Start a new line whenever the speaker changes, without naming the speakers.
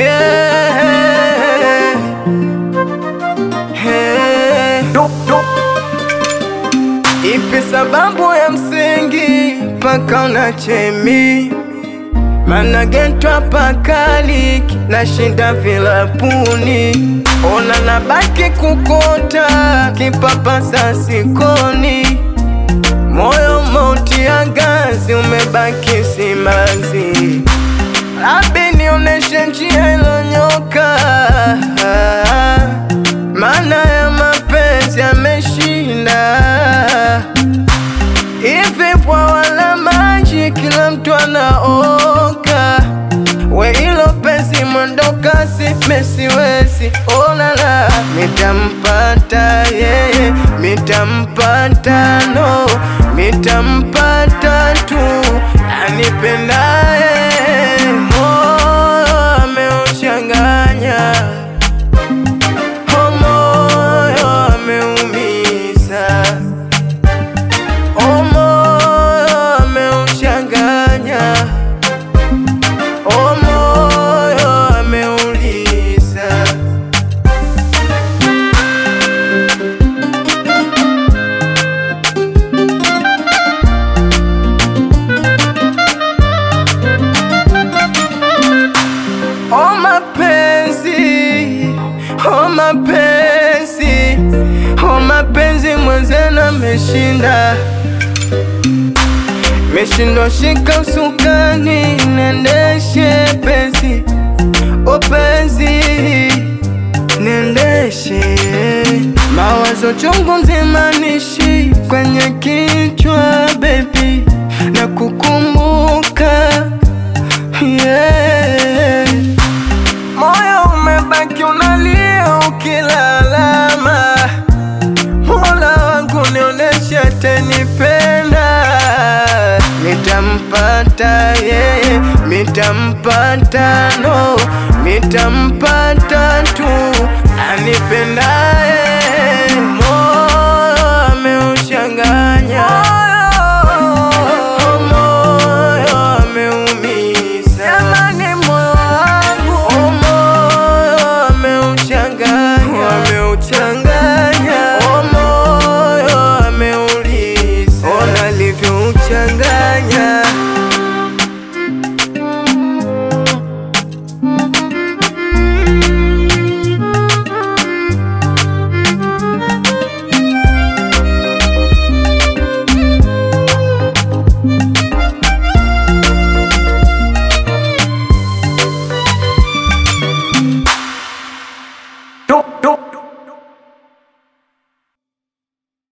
yeah. Hey. Ipi sababu ya msingi mpaka unachemi mana gentwa pakaliki na shinda vilapuni ona nabaki kukota kipapasa sikoni moyo mauti ya gazi umebaki simanzi Abi nioneshe njia ilonyoka Maana ya mapenzi yameshinda Hivi bwawa la maji kila mtu anaoka We ilo penzi mwendo kasi mesiwezi onala Mitampata yeye, mitampata no Mitampata tu anipendaye Moyo ameuchanganya Oh, moyo ameumiza Oh, moyo ameuchanganya Oh, moyo ameuliza Oh mapenzi, oh mapenzi, oh mapenzi mwenzenu ameshinda, meshindwa shika usukani, nendeshe penzi, oh penzi, nendeshe mawazo chungu nzima nishi kwenye kichwa baby, na kukumbuka yeah. Moyo umebaki unalia ukilalama, Mola wangu nioneshe atanipenda, nitampata yeye, nitampata no, nitampata tu anipendaye